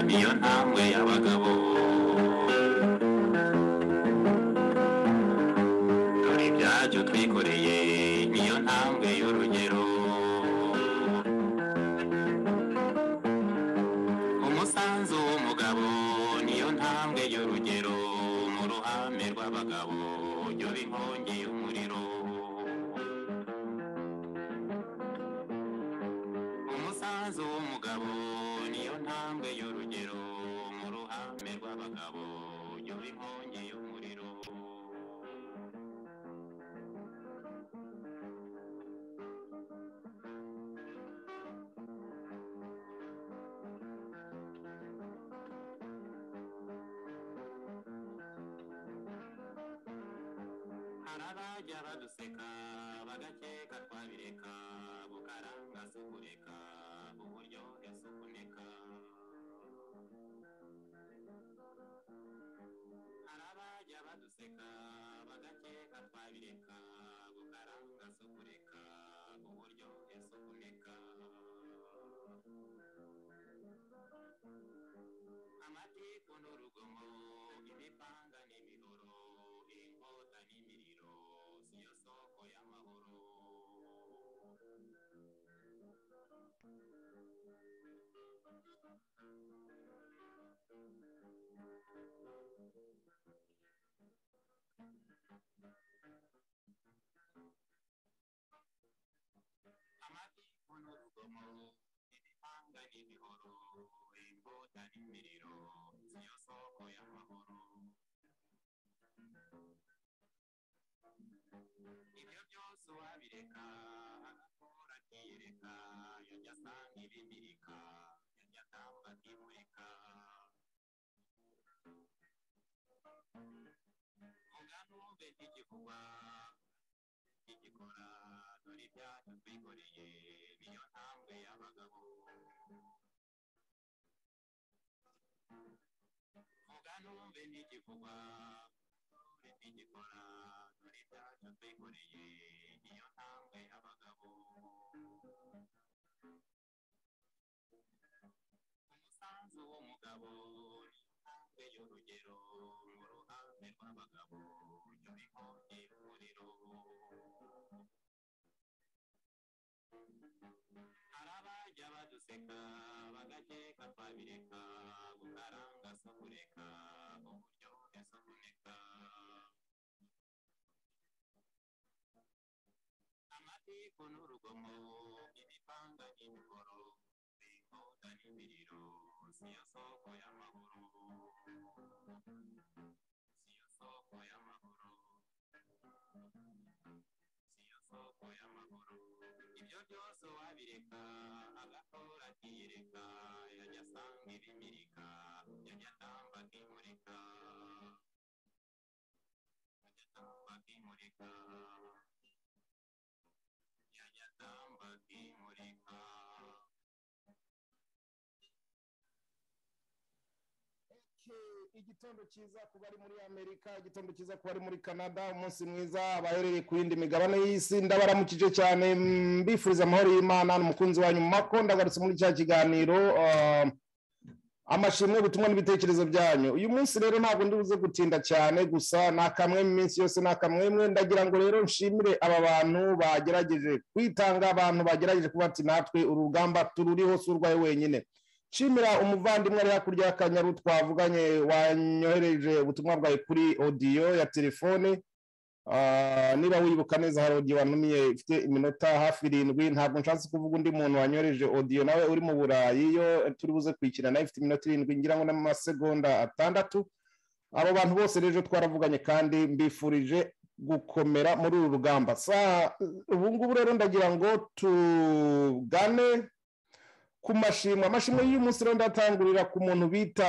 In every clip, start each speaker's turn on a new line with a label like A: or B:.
A: niyo ntambwe y'abagabo dore ibyacu twikoreye niyo ntambwe y'urugero umusanzu w'umugabo niyo ntambwe y'urugero mu ruhame rw'abagabo jya uba inkongi y'umuriro umusanzu w'umugabo niyo ntambwe y'urugero mu ruhame rw'abagabo jya uba inkongi y'umuriro hari abajya baduseka bagakeka twabireka bukaranga si kureka uburyohe si ukuneka hari abajya baduseka bagakeka twabireka bukaranga si ukureka uburyohe si ukuneka amatiku n'urugomo imipanga n'imihoro inkota n'imiriro siyo soko y'amahoro amatiku n'urugomo imipanga n'imihoro inkota n'imiriro siyo soko y'amahoro ibyo byose uwabireka agakora akiyereka yajya asanga ibimirika yajya atamba akimurika vuga numve ntigikugwa igikora dore ibyacu twikoreye niyo ntambwe y'abagabo vuga numve ntigikugwa ntigikora dore ibyacu twikoreye niyo ntambwe y'abagabo umusanzu w'umugabo niyo ntambwe y'urugero mu ruhande rw'abagabo jya uba inkongi y'umuriro hari abajya baduseka bagakeka twabireka gukaranga si ukureka uburyohe si ukuneka amatiku n'urugomo imipanga n'imihoro inkota n'imiriro siyo soko y'amahoro siyo soko y'amahoro siyo soko y'amahoro ibyo byose wabireka agakora akiyereka yajya asanga ibimirika yajya atamba akimurika yajya atamba akimurika yajya atamba akimurika
B: igitondo cyiza ku bari muri amerika igitondo cyiza ku bari muri canada umunsi mwiza abaherereye ku yindi migabane y'isi ndabaramukije cyane mm, mbifuriza amahoro y'imana ni umukunzi wanyu mako ndagarutse muri cya kiganiro ah, amashimwe ubutumwa n'ibitekerezo byanyu uyu munsi rero ntabwo ndi buze gutinda cyane gusa ni akamwemwe iminsi yose ni akamwemwe ndagira ngo rero nshimire aba bantu bagerageje kwitanga abantu bagerageje kuba ati natwe urugamba tururiho si urwaye wenyine nshimira umuvandimwe ari hakurya y'akanyaru twavuganye wanyohereje ubutumwa bwawe kuri odiyo ya telefone Ah, niba wibuka neza hari odiyo wanumiye ifite iminota hafi irindwi ntabwo nshatse kuvuga undi muntu wanyohereje odiyo nawe uri mu burayi yo turi buze kwikina nawe ifite iminota irindwi ngira ngo n'amasegonda atandatu abo bantu bose rero twaravuganye kandi mbifurije gukomera muri uru rugamba sa ubu ngubu rero ndagira ngo tugane ku mashimwe amashimwe y'uyu munsi rero ndatangurira ku muntu bita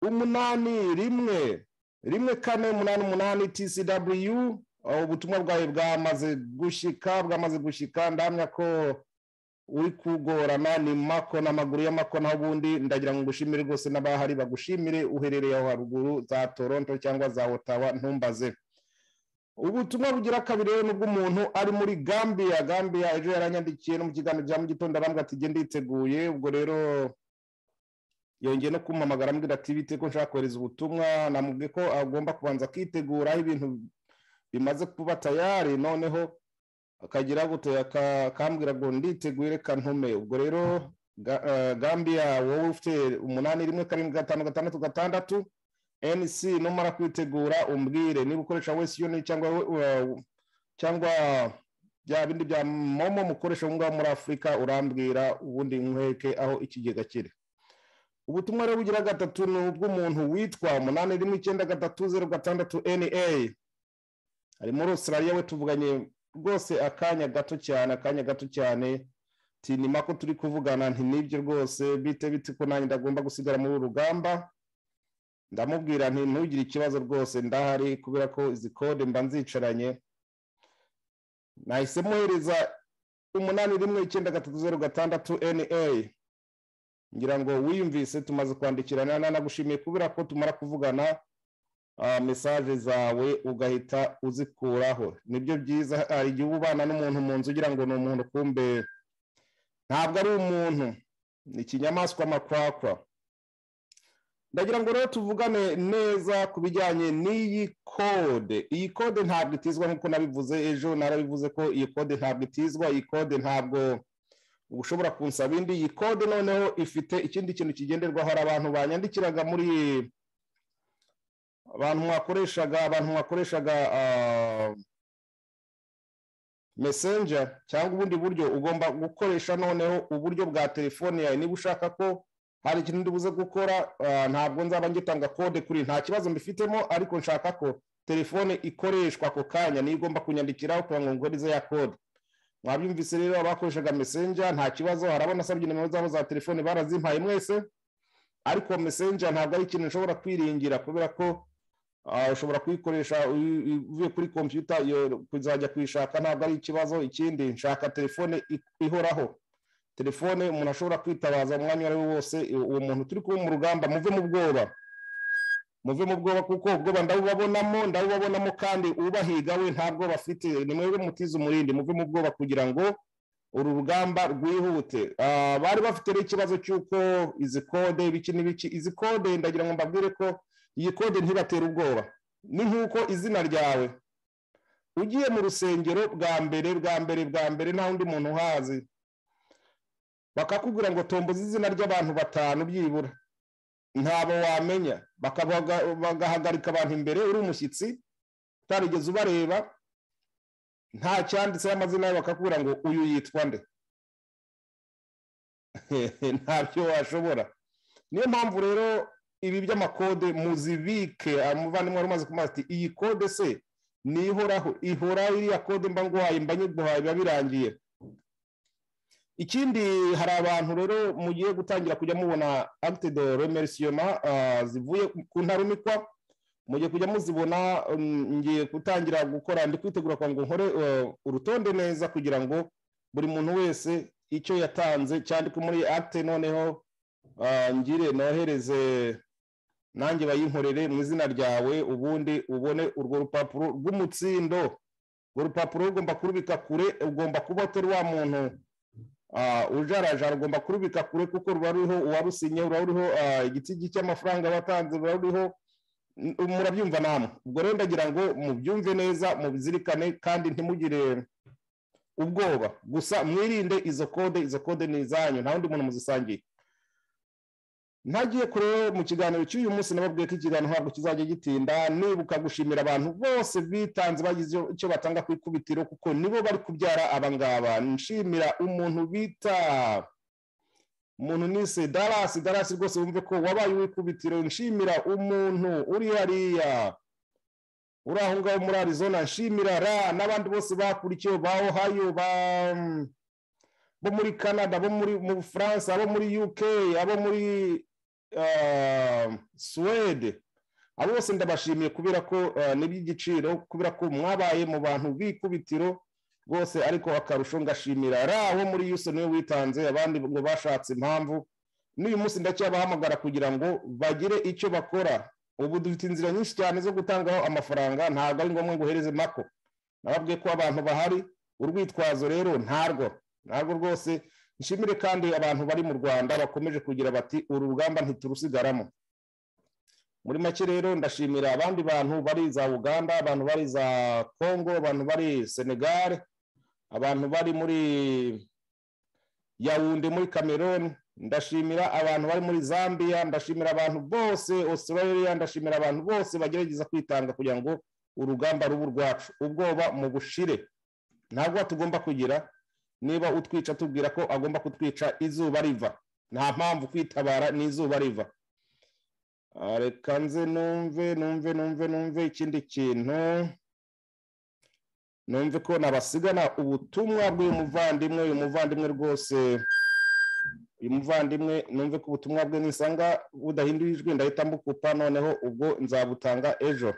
B: umunani rimwe rimwe kane umunani umunani tcw aho ubutumwa bwawe bwamaze gushyika bwamaze gushyika ndahamya ko uri kugorana ni mako n'amaguru y'amako naho ubundi ndagira ngo ngushimire rwose n'abahari bagushimire uherereye aho haruguru za toronto cyangwa za otawa ntumbaze ubutumwa bugira kabiri rero n'ubw'umuntu ari muri gambia gambia ejo yaranyandikiye no mu kiganiro cya mu gitondo arambwira ati genda yiteguye ubwo rero yongeye no kumpamagara ambwira ati bite ko nshaka kohereza ubutumwa namubwiye ko agomba kubanza kwitegura aho ibintu bimaze kuba tayari noneho akagira gutya akambwira ngo nditegure kantume ubwo rero ga- eh, gambiya wowe ufite umunani rimwe karindwi gatanu gatandatu gatandatu nc numara kwitegura umbwire niba ukoresha wesi yoni cyangwa eh, cyangwa bya bindi bya momo mukoresha aho ngaho muri afurika urambwira ubundi nkweke aho ikigega kiri ubutumwa rero bugira gatatu ni ubw'umuntu witwa umunani rimwe icyenda gatatu zeru gatandatu na ari muri australia we tuvuganye rwose akanya gato cyane akanya gato cyane tinima ko turi kuvugana nti nibyo rwose bite bite ko nanjye ndagomba gusigara muri uru rugamba ndamubwira nti ntugire ikibazo rwose ndahari kubera ko izi kode mba nzicaranye nahise muhereza umunani rimwe icyenda gatatu zeru gatandatu na ngira ngo wiyumvise tumaze kwandikirana nanagushimiye kubera ko tumara kuvugana ah, mesaje zawe ugahita uzikuraho nibyo byiza hari igihe uba ubana n'umuntu mu nzu ugira ngo ni umuntu kumbe ntabwo ari umuntu ni ikinyamaswa makwakwa ndagira ngo rero tuvugane neza ku bijyanye n'iyi kode iyi kode ntabwo itizwa nk'uko nabivuze ejo narabivuze ko iyi kode ntabwo itizwa iyi kode ntabwo uba ushobora kunsaba indi iyi kode noneho ifite ikindi kintu kigenderwaho hari abantu banyandikiraga muri abantu mwakoreshaga abantu mwakoreshaga ah, messenger cyangwa ubundi buryo ugomba gukoresha noneho uburyo bwa telefone yawe niba ushaka ko hari ikintu ndibuze gukora ah, ntabwo nzaba ngitanga kode kuri nta kibazo mbifitemo ariko nshaka ko telefone ikoreshwa ako kanya niyo igomba kunyandikiraho kugira ngo ngurize ya kode mwabyumvise rero abakoreshaga messenger nta kibazo hari abo nasabye nimero zabo za telefone barazimpaye mwese ariko messenger ntabwo ari ikintu ushobora kwiringira kubera ko ah, ushobora kuyikoresha uyu- uyu- uvuye kuri kompiyuta iyo kuzajya kuyishaka ntabwo ari ikibazo ikindi nshaka telefone i- ihoraho telefone umuntu ashobora kwitabaza umwanya uwo ari wo wose uwo uwo muntu turi kuba mu rugamba muve mu bwoba muve mu bwoba kuko ubwoba ndabubabonamo ndabubabonamo kandi ubahiga we ntabwo bafite ni mwebwe mutize umurindi muve mu bwoba kugira ngo uru rugamba rwihute Ah, bari bafite rero ikibazo cy'uko izi kode ibiki n'ibiki izi kode ndagira ngo mbabwire ko iyi kode ntibatera ubwoba ni nk'uko izina ryawe ugiye mu rusengero bwa mbere bwa mbere bwa mbere nta wundi muntu uhazi bakakubwira ngo tomboza izina ry'abantu batanu byibura ntabo wamenya bakabaga- bagahagarika abantu imbere uri umushyitsi utarigeze ubareba nta cyanditseho amazina yawe bakakubwira ngo uyu yitwa nde ntabyo washobora niyo mpamvu rero ibi by'amakode muzibike umuvandimwe wari umaze kumaza ati iyi kode se ni ihoraho ihora iriya kode mba nguhaye mba nyiguhaye biba birangiye ikindi hari abantu rero mugiye gutangira kujya mubona acte de remerciement ah, zivuye ku ntarumikwa mugiye kujya muzibona mm, ngiye gutangira gukora ndi kwitegura kugira ngo nkore eh, urutonde neza kugira ngo buri muntu wese icyo yatanze cyandike muri acte noneho ah, ngire nohereze nanjye bayinkorere mu izina ryawe ubundi ubone urwo rupapuro rw'umutsindo urwo rupapuro rugomba kurubika kure ugomba kuba utari wa muntu Ah, ujarajara ugomba kurubika kure kuko ruba ruriho uwarusinye ruba ruriho ah, igitsigi cy'amafaranga watanze ruba ruriho N- murabyumva namwe ubwo rero ndagira ngo mubyumve neza mubizirikane kandi ntimugire ubwoba gusa mwirinde izo kode izo kode ni izanyu nta wundi muntu muzisangiye ntagiye kure mu kiganiro cy'uyu munsi nababwiye ko ikiganiro ntabwo kizajya gitinda nibuka gushimira abantu bose bitanze bagize icyo batanga ku ikubitiro kuko nibo bari kubyara abangaba nshimira umuntu bita umuntu nise darasi darasi rwose wumve ko wabaye uw'ikubitiro nshimira umuntu uri hariya uri aho ngaho muri arizona nshimira ra n'abandi bose bakurikiye ba ohayo ba bo muri canada bo muri mu bufaransa abo muri uk abo muri ah, suwede abo bose ndabashimiye kubera ko ah, ni iby'igiciro kubera ko mwabaye mu bantu b'ikubitiro rwose ariko akarusho ngashimira ra wo muri yuse niwe witanze abandi ngo bashatse impamvu n'uyu munsi ndacyabahamagara kugira ngo bagire icyo bakora ubu dufite inzira nyinshi cyane zo gutangaho amafaranga ntabwo ari ngombwa ngo uhereze mako nababwiye ko abantu bahari urwitwazo rero ntarwo ntabwo rwose nshimire kandi abantu bari mu rwanda bakomeje kugira bati uru rugamba ntiturusigaramo muri make rero ndashimira abandi bantu bari za uganda abantu bari za congo abantu bari senegare abantu bari muri yawunde muri cameroon ndashimira abantu bari muri zambia ndashimira abantu bose australia ndashimira abantu bose bagerageza kwitanga kugira ngo urugamba ruba urwacu ubwoba mu bushire ntabwo tugomba kugira niba utwica tubwira ko agomba kutwica izuba riva nta mpamvu kwitabara n'izuba riva Ah, reka nze numve numve numve numve ikindi kintu numve ko nabasigana ubutumwa bw'uyu muvandimwe uyu muvandimwe rwose uyu muvandimwe numve ko ubutumwa bwe nisanga budahinduye ijwi ndahita mbukupa noneho ubwo nzabutanga ejo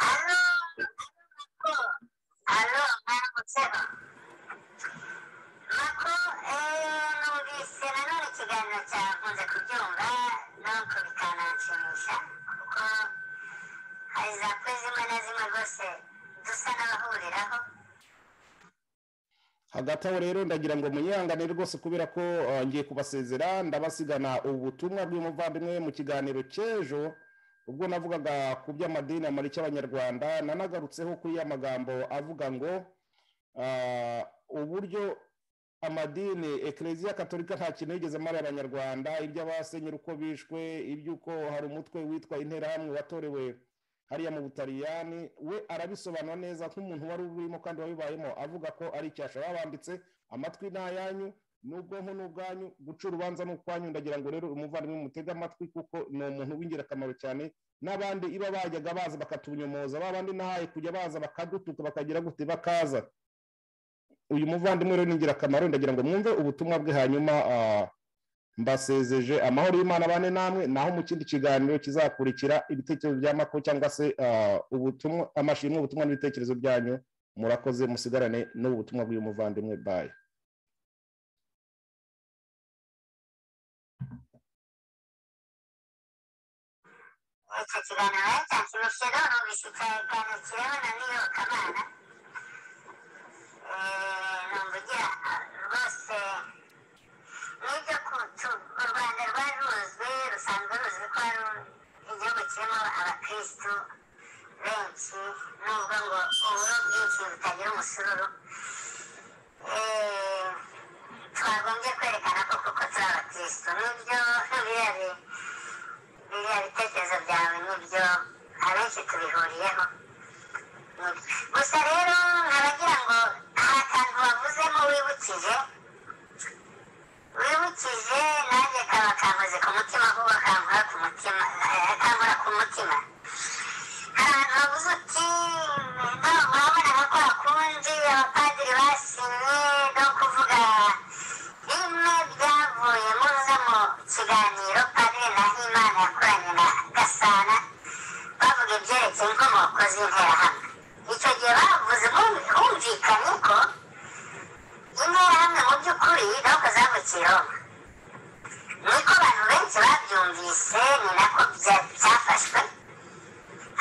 C: Hello, Mako. Hello, Maramutseba. Mako, eh, numvise nanone ikiganiro cyawe nkunze kubyumva no kubikananshimisha kuko hari za kuri zimwe na zimwe rwose dusa n'abahuriraho
B: hagati aho rero ndagira ngo munyihangane rwose kubera ko eh, ngiye kubasezera ndabasigana ubutumwa bw'umuvandimwe mu kiganiro cy'ejo ubwo navugaga ku by'amadini amara y'abanyarwanda nanagarutseho kuri ya magambo avuga ngo ah, uburyo amadini ekereziya katolika nta kintu yigeze amara abanyarwanda iby'abasenyeri uko bishwe iby'uko hari umutwe witwa interahamwe watorewe hariya mu butaliyani we arabisobanura neza nk'umuntu wari urimo kandi wabibayemo avuga ko ari icyasha babambitse amatwi ni ayanyu n'ubwonko ni ubwanyu guca urubanza ni ukwanyu ndagira ngo rero umuvandimwe mutege amatwi kuko ni umuntu w'ingirakamaro cyane n'abandi iba bajyaga baza bakatunyumoza ba bandi nahaye kujya baza bakadutuka bakagira gute bakaza uyu muvandimwe rero ni ingirakamaro ndagira ngo mwumve ubutumwa bwe hanyuma ah, mbasezeje amahoro y'imana bane namwe naho mu kindi kiganiro kizakurikira ibitekerezo bya mako cyangwa se ah, ubutumwa amashimwe ubutumwa n'ibitekerezo byanyu murakoze musigarane n'ubu butumwa bw'uyu muvandimwe bayi
C: icyo kiganiro cyanshimishije rero numvise ikiganiro kirewe na n'iyobokamana Eh, numva ugira ah, rwose n'ibyo ku- tu- u rwanda rwari ruzwi rusanzwe ruzwi ko ari igihugu kirimo abakirisitu benshi nubwo ngo uburo bwinshi butagira umusururu Eh, twagombye kwerekana ko kuko turi abakirisitu nibyo biriya bi- biriya bitekerezo byawe nibyo abenshi tubihuriyeho gusa rero nk'abagira ngo hari akantu wavuzemo wibukije wibukije nanjye kaba kankoze ku mutima ahubwo kankora ku mutima eh, kankora ku mutima hari ahantu wavuze uti no murabonaga ko hakundi abapadiri basinye no kuvuga bimwe byavuye muza mu kiganiro padiri nahimana yakoranye na gasana bavuga ibyerekeye inkomoko z'interahamwe icyo gihe bavuze bumvi- humvikanye ko interahamwe mu by'ukuri ntabwo zavukiye roma niko abantu benshi babyumvise ni nako bya- byafashwe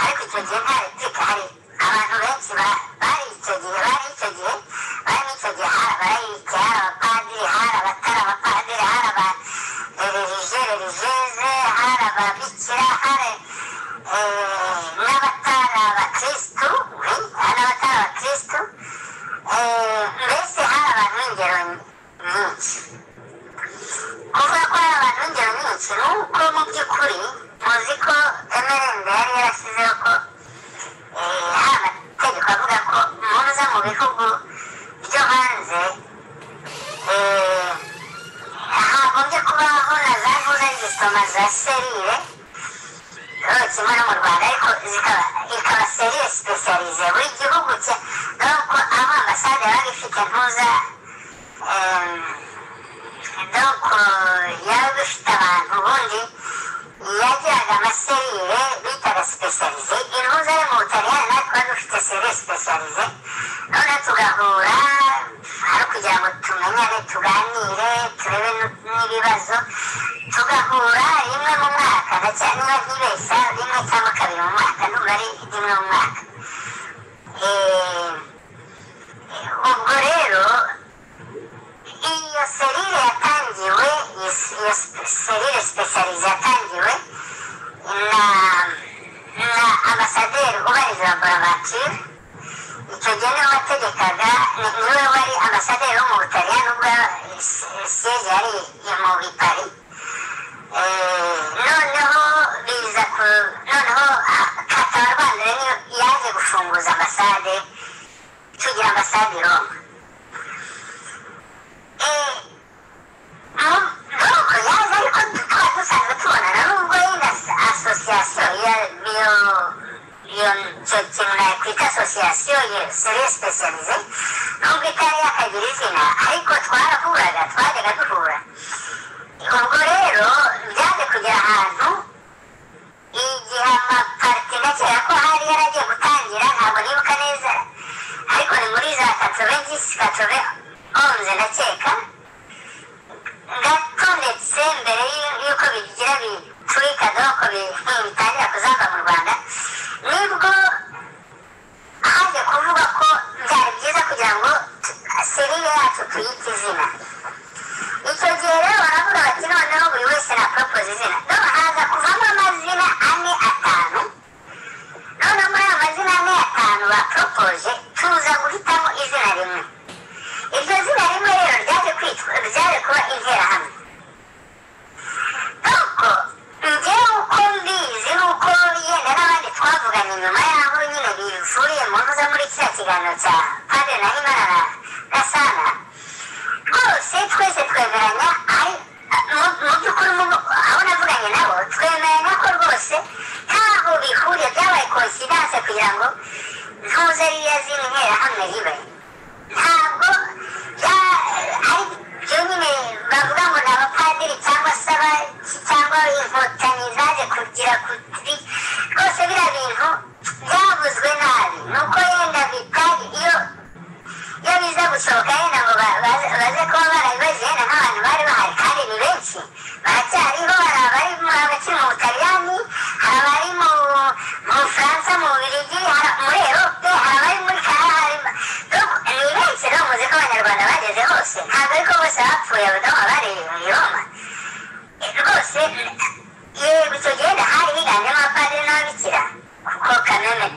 C: ariko icyo gihe nta repika hari abantu benshi ba- bari icyo gihe bari icyo gihe bari n'icyo gihe hari abarayike hari abapadiri hari abatari abapadiri hari aba rerije rerijeze hari ababikira hari eh, n'abatari abakirisitu oui, hari n'abatari abakirisitu eh, mbese hari abantu b'ingero nyinshi kuvuga ko hari abantu b'ingero nyinshi ni uko mu by'ukuri muzi ko emerende yari yarashyizeho ko eh, hari amategeko avuga ko muza mu bihugu byo hanze eh, hagombye kubaho na za vuza zisoma za serire rero kimwe no mu rwanda ariko zikaba ikaba serire sipesiyalize buri gihugu cye dore ko aho ambasade yabaga ifite ntuza em, donc yaba ifite abantu ubundi yagiraga amaserire bitaga sipesiyalize intuza yo mu butaliyani natwe wari dufite serire sipesiyalize noneho tugahura ari ukugira ngo tumenyane tuganire turebe n- n'ibibazo tugahura rimwe mu mwaka na cyane niba ntibeshya rimwe cyangwa kabiri mu mwaka nubwo ari rimwe mu mwaka Eh, ubwo rero iyo serire yatangiwe iyo s- iyo spe- serire sipesharize yatangiwe na na ambasaderi ubarizwa boravakire icyo gihe niwe wategekaga ni- niwe wari ambasaderi wo mu butaliyani nubwo siyege yari i- mu bipari Eh, noneho biza ku noneho ah, kata rwanda rero niyo yaje gufunguza ambasade tugira ambasade i roma Eh, mu- nuko yaje ariko tukaba dusanzwe tubonana nubwo yenda asosiyasiyo iyo iyo icyo kintu nakwita asosiyasiyo seri sipesiyalize nubwo itari yakagira izina ariko twarahuraga twajyaga duhura ubwo rero byaje kugera ahantu igihe amaparite ndakeka ko hari yaragiye gutangira ntabwo nibuka neza ariko ni muri za katove disi katove onze ndakeka gato ndetse mbere y'u- y'uko bigira biturika doko bitangira kuzamba mu rwanda nibwo haje kuvuga ko byari byiza kugira ngo tu- serire yacu tuyite izina icyo gihe rero baravuga bati noneho buri wese na propoze izina noneho haza kuvamo amazina ane atanu noneho muri ayo mazina ane atanu baporopoje tuza guhitamo izina rimwe iryo zina rimwe rero ryaje kwitwa ryaje kuba interahamwe nuko njyewe uko mbizi nuko yenda n'abandi twavuganye nyuma y'aho nyine bivuye mu ntuza muri kiriya kiganiro cya padiri na himana na gasana rwose twese twemeranya ari mu- mu by'ukuri mu- abo navuganye nabo twemeranya ko rwose ntaho bihuriye byabaye konsidanse kugira ngo ntuze ririya zina interahamwe ribe ntabwo bya- ari byo nyine bavuga ngo ni abapadiri cyangwa se aba- cyangwa inkotanyi zaje kugira kuri rwose biriya bintu byavuzwe nabi ni uko yenda bitari iyo iyo biza gusohoka yenda ngo ba- baze baze kuba barabibaje yenda nk'abantu bari bahari kandi ni benshi baracyariho hari abari mu- abakiri mu butaliyani hari abari mu mu bufaransa mu bubirigi hari muri erope hari abari muri kanahari ni benshi rero muzi ko abanyarwanda bageze hose ntabwo ariko bose bapfuye abadamu bari i roma rwose yego icyo gihe hari higanjemo abapadiri n'ababikira kuko kameme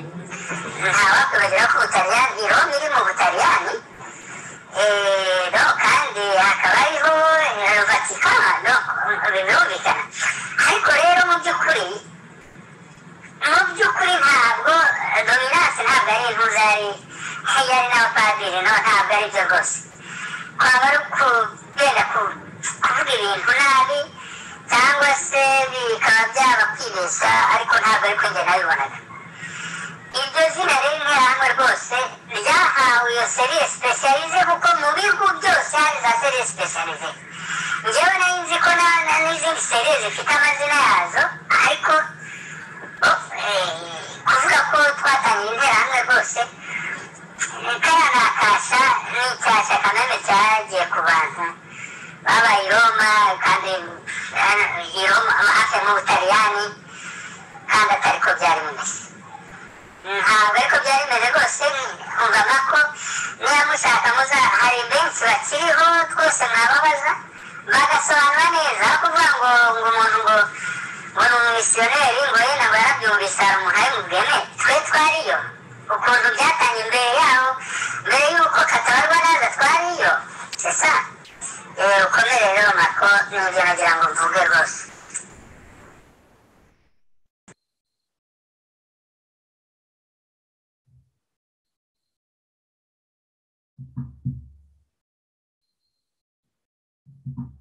C: ntawakwibagirwa ko ubutaliyani i roma iri mu butaliyani Eh, no kandi hakaba hariho eh, vatikano no birumvikana ariko rero mu by'ukuri mu by'ukuri ntabwo eh, dominance ntabwo ari impuza yari yari n'abapadiri no ntabwo ari byo rwose kwaba ari ukugenda ku- kuvuga ibintu nabi cyangwa se bikaba byaba kwibeshya ariko ntabwo ari ko njye nabibonaga iryo zina riri interahamwe rwose ryahawe iyo seriye sipesharize kuko mu bihugu byose hari za seriye sipesharize njyewe nari nzi ko na- na- n'izindi seriye zifite amazina yazo ariko oh, eh, kuvuga ko twatangiye interahamwe rwose kariya ni akasha ni icyasha kaname cyagiye ku bantu babaye i roma kandi eh, i roma hafi mu butaliyani kandi atariko byari bimeze ntabwo ariko byari bimeze rwose nkungana ko niba mushaka muza hari benshi bakiriho twese mwababaza bagasobanura neza aho kuvuga ngo ngo umuntu ngo ngo ni umumisiyoneri ngo yenda ngo yarabyumvise hari umuntu abimubwene twe twariyo ukuntu byatangiye imbere yaho mbere y'uko katabarwa naza twariyo sesa eh, ukomere rero mako nibyo nagira ngo mvuge rwose